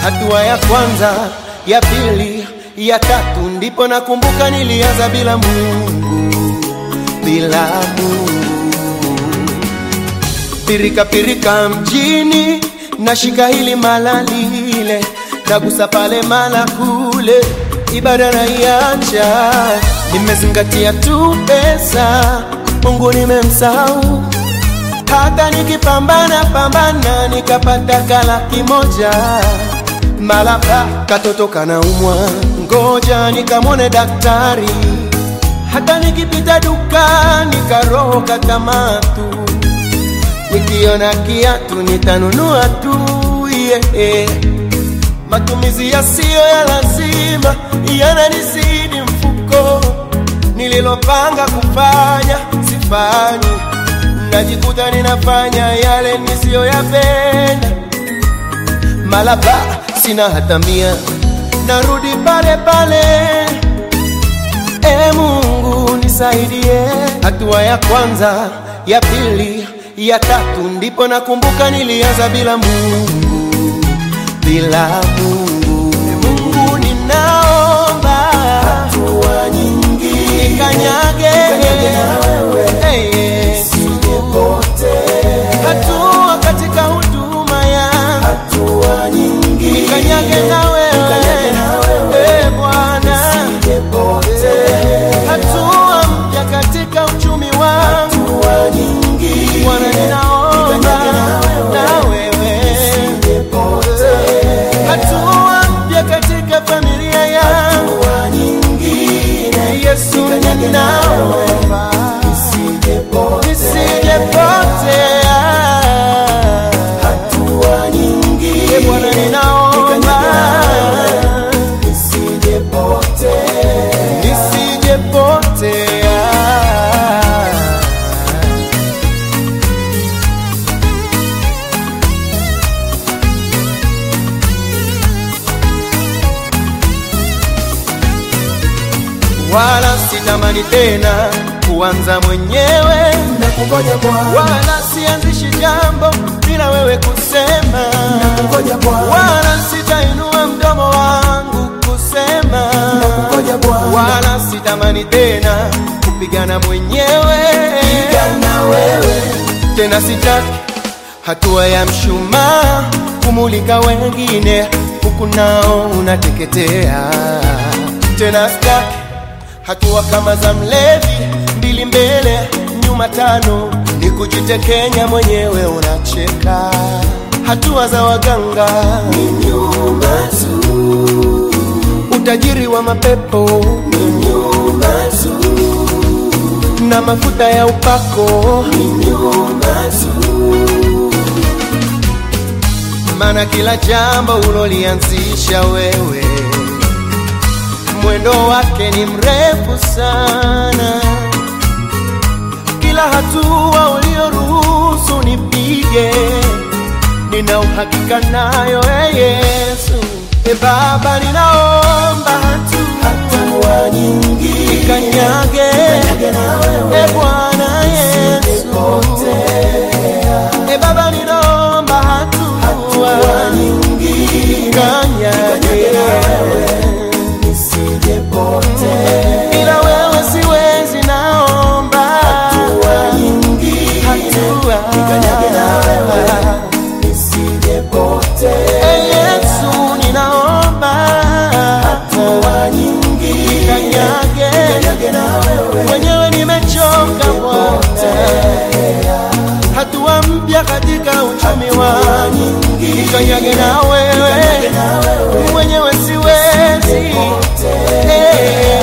hatua ya kwanza, ya pili, ya tatu, ndipo nakumbuka nilianza bila Mungu, bila Mungu pirika pirika mjini, nashika hili mala lile, nagusa pale mala kule, ibada na iacha, nimezingatia tu pesa, Mungu nimemsahau. Hata nikipambana pambana nikapata kalaki moja, mala pa katoto kanaumwa, ngoja nikamwone daktari. Hata nikipita dukani karoho katamatu nikiona kiatu nitanunua tu yeah. Matumizi yasiyo ya lazima yananizidi mfuko, nililopanga kufanya sifanyi, najikuta ninafanya yale nisiyoyapenda. Malaba sina hata mia, narudi pale pale. E Mungu nisaidie. Hatua ya kwanza, ya pili ya tatu ndipo nakumbuka nilianza bila Mungu, bila Mungu. E Mungu ninaomba hatua nyingi nikanyage, Nikanyage na wewe. Hey, Yesu. sijepotea, hatua katika huduma yangu hatua nyingi nikanyage na wewe, Nikanyage na wewe. Eh, Bwana sijepotea, hatua mpya katika uchumi wangu hatua nyingi Bwana ninaomba Nikanyage na wewe. na wewe sijepotea, hatua mpya katika familia yangu hatua nyingine Yesu Nikanyage na ninaomba sijepotea, nisijepotea hatua nyingi Ee Bwana ninaomba sijepotea, nisijepotea wala sitamani tena kuanza mwenyewe na kungoja Bwana, wala sianzishi jambo bila wewe kusema na kungoja Bwana, wala sitainua mdomo wangu kusema kungoja Bwana, wala sitamani tena kupigana mwenyewe na wewe tena sitaki hatua ya mshumaa kumulika wengine huku nao unateketea tena sitaki hatua kama za mlevi mbili mbele nyuma tano ni kujitekenya mwenyewe unacheka hatua za waganga nyuma tu, utajiri wa mapepo nyuma tu, na mafuta ya upako nyuma tu, maana kila jambo ulolianzisha wewe mwendo wake ni mrefu sana. Kila hatua ulioruhusu nipige, nina uhakika nayo e Yesu. E Baba, ninaomba hatua hatua nyingi nikanyage, Nikanyage na wewe. e Bwana Yesu. E Baba, ninaomba hatua hatua nyingi nikanyage nisijepotea, bila wewe siwezi, naomba hatua nyingi hatua Nikanyage na wewe. nisijepotea, E Yesu, ninaomba hatua nyingi kanyage Nikanyage na wewe. mwenyewe, nimechoka Bwana, hatua mpya katika uchumi wangu, nikanyage na wewe, mwenyewe siwezi. Eh,